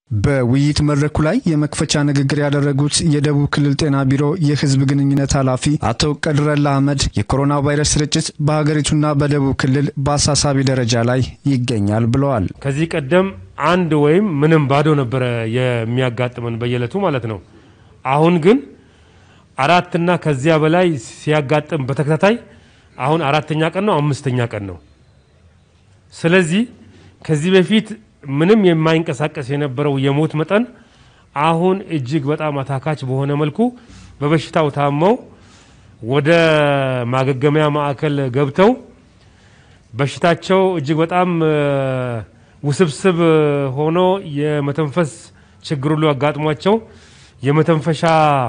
በውይይት መድረኩ ላይ የመክፈቻ ንግግር ያደረጉት የደቡብ ክልል ጤና ቢሮ የሕዝብ ግንኙነት ኃላፊ አቶ ቀድረላ አህመድ የኮሮና ቫይረስ ስርጭት በሀገሪቱና በደቡብ ክልል በአሳሳቢ ደረጃ ላይ ይገኛል ብለዋል። ከዚህ ቀደም አንድ ወይም ምንም ባዶ ነበረ የሚያጋጥመን በየዕለቱ ማለት ነው። አሁን ግን አራትና ከዚያ በላይ ሲያጋጥም በተከታታይ አሁን አራተኛ ቀን ነው፣ አምስተኛ ቀን ነው። ስለዚህ ከዚህ በፊት ምንም የማይንቀሳቀስ የነበረው የሞት መጠን አሁን እጅግ በጣም አታካች በሆነ መልኩ በበሽታው ታመው ወደ ማገገሚያ ማዕከል ገብተው በሽታቸው እጅግ በጣም ውስብስብ ሆኖ የመተንፈስ ችግር ሁሉ አጋጥሟቸው የመተንፈሻ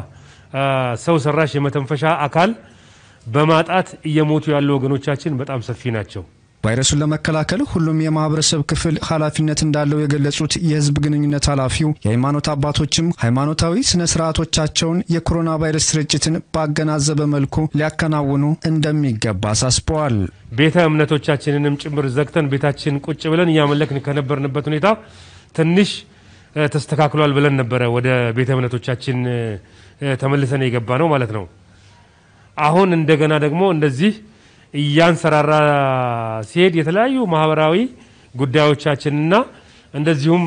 ሰው ሰራሽ የመተንፈሻ አካል በማጣት እየሞቱ ያሉ ወገኖቻችን በጣም ሰፊ ናቸው። ቫይረሱን ለመከላከል ሁሉም የማህበረሰብ ክፍል ኃላፊነት እንዳለው የገለጹት የሕዝብ ግንኙነት ኃላፊው የሃይማኖት አባቶችም ሃይማኖታዊ ስነ ስርዓቶቻቸውን የኮሮና ቫይረስ ስርጭትን ባገናዘበ መልኩ ሊያከናውኑ እንደሚገባ አሳስበዋል። ቤተ እምነቶቻችንንም ጭምር ዘግተን ቤታችን ቁጭ ብለን እያመለክን ከነበርንበት ሁኔታ ትንሽ ተስተካክሏል ብለን ነበረ ወደ ቤተ እምነቶቻችን ተመልሰን የገባ ነው ማለት ነው። አሁን እንደገና ደግሞ እንደዚህ እያንሰራራ ሲሄድ የተለያዩ ማህበራዊ ጉዳዮቻችንና እንደዚሁም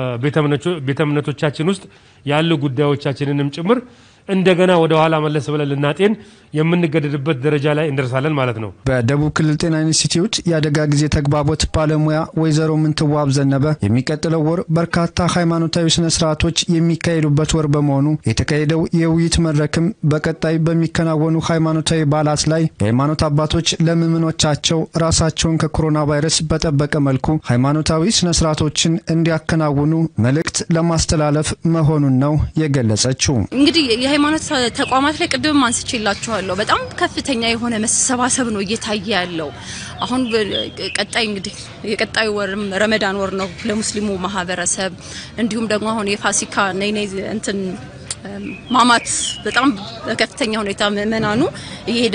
ቤተ እምነቶቻችን ውስጥ ያሉ ጉዳዮቻችንንም ጭምር እንደገና ወደ ኋላ መለስ ብለን ልናጤን የምንገደድበት ደረጃ ላይ እንደርሳለን ማለት ነው። በደቡብ ክልል ጤና ኢንስቲትዩት የአደጋ ጊዜ ተግባቦት ባለሙያ ወይዘሮ ምንትዋብ ዘነበ የሚቀጥለው ወር በርካታ ሃይማኖታዊ ስነ ስርዓቶች የሚካሄዱበት ወር በመሆኑ የተካሄደው የውይይት መድረክም በቀጣይ በሚከናወኑ ሃይማኖታዊ በዓላት ላይ የሃይማኖት አባቶች ለምዕመኖቻቸው ራሳቸውን ከኮሮና ቫይረስ በጠበቀ መልኩ ሃይማኖታዊ ስነ ስርዓቶችን እንዲያከናውኑ መልእክት ለማስተላለፍ መሆኑን ነው የገለጸችው። እንግዲህ የሃይማኖት ተቋማት ላይ ቅድም አንስቼላችኋለሁ። በጣም ከፍተኛ የሆነ መሰባሰብ ነው እየታየ ያለው። አሁን ቀጣይ እንግዲህ የቀጣዩ ወርም ረመዳን ወር ነው ለሙስሊሙ ማህበረሰብ። እንዲሁም ደግሞ አሁን የፋሲካ ነይ ነይ እንትን ማማት በጣም በከፍተኛ ሁኔታ ምእመናኑ እየሄደ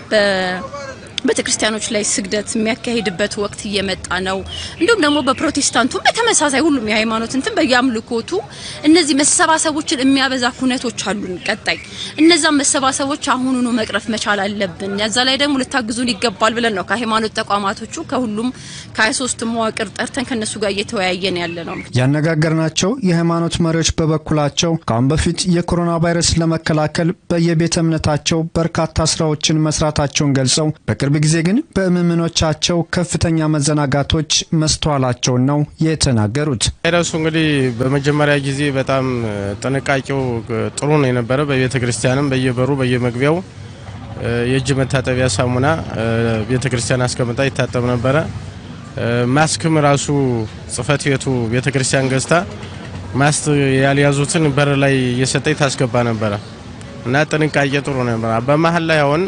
ቤተ ክርስቲያኖች ላይ ስግደት የሚያካሂድበት ወቅት እየመጣ ነው። እንዲሁም ደግሞ በፕሮቴስታንቱም በተመሳሳይ ሁሉም የሃይማኖት እንትን በየአምልኮቱ እነዚህ መሰባሰቦችን የሚያበዛ ኩነቶች አሉን። ቀጣይ እነዛም መሰባሰቦች አሁኑኑ መቅረፍ መቻል አለብን። ያዛ ላይ ደግሞ ልታግዙን ይገባል ብለን ነው ከሃይማኖት ተቋማቶቹ ከሁሉም ከ23 መዋቅር ጠርተን ከነሱ ጋር እየተወያየን ያለ ነው። ያነጋገርናቸው የሃይማኖት መሪዎች በበኩላቸው ከአሁን በፊት የኮሮና ቫይረስ ለመከላከል በየቤተ እምነታቸው በርካታ ስራዎችን መስራታቸውን ገልጸው በቅርብ ጊዜ ግን በምዕመኖቻቸው ከፍተኛ መዘናጋቶች መስተዋላቸውን ነው የተናገሩት። ቫይረሱ እንግዲህ በመጀመሪያ ጊዜ በጣም ጥንቃቄው ጥሩ ነው የነበረ። በቤተ ክርስቲያንም በየበሩ በየመግቢያው የእጅ መታጠቢያ ሳሙና ቤተ ክርስቲያን አስቀምጣ ይታጠብ ነበረ። ማስክም ራሱ ጽሕፈት ቤቱ ቤተ ክርስቲያን ገዝታ ማስክ ያልያዙትን በር ላይ እየሰጠኝ ታስገባ ነበረ እና ጥንቃቄ ጥሩ ነበረ። በመሀል ላይ አሁን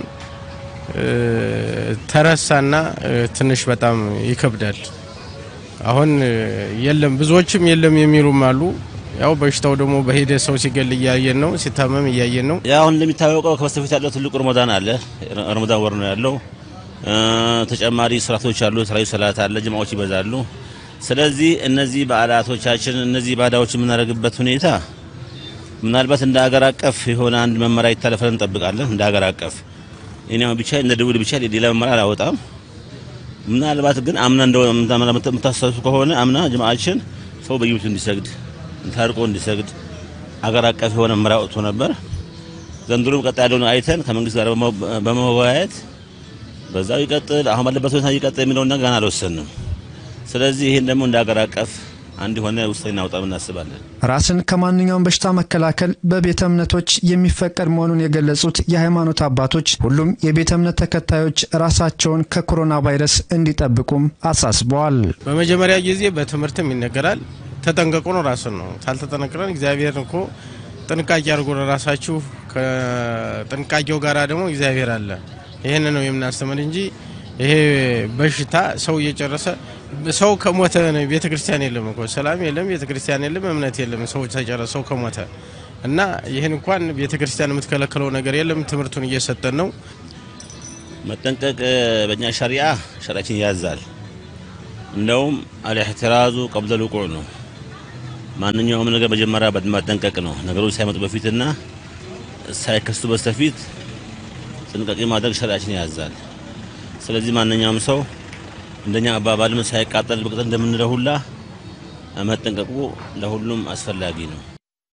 ተረሳና ትንሽ በጣም ይከብዳል። አሁን የለም ብዙዎችም የለም የሚሉም አሉ። ያው በሽታው ደግሞ በሄደ ሰው ሲገል እያየን ነው፣ ሲታመም እያየን ነው። ያው አሁን እንደሚታወቀው ከበስተፊት ያለው ትልቁ ረመዳን አለ። ረመዳን ወር ነው ያለው። ተጨማሪ ስርዓቶች አሉ። የተለያዩ ሰላት አለ፣ ጅማዎች ይበዛሉ። ስለዚህ እነዚህ በዓላቶቻችን እነዚህ ባዳዎች የምናደርግበት ሁኔታ ምናልባት እንደ ሀገር አቀፍ የሆነ አንድ መመሪያ ይታለፈን እንጠብቃለን። እንደ ሀገር አቀፍ እኔው ብቻ እንደ ደውል ብቻ ሌላ መመሪያ አላወጣም። ምናልባት ግን አምና እንደው የምታስተውሱ ከሆነ አምና ጅማዓችን ሰው በየቤቱ እንዲሰግድ ታርቆ እንዲሰግድ አገር አቀፍ የሆነ መመሪያ ወጥቶ ነበር። ዘንድሮም ቀጣይ ያለውን አይተን ከመንግስት ጋር በመወያየት በዛው ይቀጥል አሁን ባለበት ሁኔታ ይቀጥል የሚለውን ነገር ገና አልወሰንም። ስለዚህ ይህን ደግሞ እንደ ሀገር አቀፍ አንድ የሆነ ውሳኔ እናውጣ እናስባለን። ራስን ከማንኛውም በሽታ መከላከል በቤተ እምነቶች የሚፈቀድ መሆኑን የገለጹት የሃይማኖት አባቶች ሁሉም የቤተ እምነት ተከታዮች ራሳቸውን ከኮሮና ቫይረስ እንዲጠብቁም አሳስበዋል። በመጀመሪያ ጊዜ በትምህርትም ይነገራል። ተጠንቀቁ ነው ራስን ነው። ካልተጠነቅረን እግዚአብሔር እኮ ጥንቃቄ አድርጎ ለራሳችሁ ከጥንቃቄው ጋር ደግሞ እግዚአብሔር አለ። ይህን ነው የምናስተምር እንጂ ይሄ በሽታ ሰው እየጨረሰ ሰው ከሞተ ቤተ ክርስቲያን የለም እኮ ሰላም የለም፣ ቤተ ክርስቲያን የለም፣ እምነት የለም። ሰው ተጨረሰ ሰው ከሞተ እና ይህን እንኳን ቤተ ክርስቲያን የምትከለክለው ነገር የለም። ትምህርቱን እየሰጠን ነው። መጠንቀቅ በእኛ ሸሪያ ሸሪያችን ያዛል። እንደውም አልእሕትራዙ ቀብለ ልቁዕ ነው። ማንኛውም ነገር መጀመሪያ ማጠንቀቅ ነው። ነገሮች ሳይመጡ በፊትና ሳይከስቱ በስተፊት ጥንቃቄ ማድረግ ሸሪዓችን ያዛል። ስለዚህ ማንኛውም ሰው እንደኛ አባባልም ሳይቃጠል በቅጠል እንደምንለው ሁላ መጠንቀቁ ለሁሉም አስፈላጊ ነው።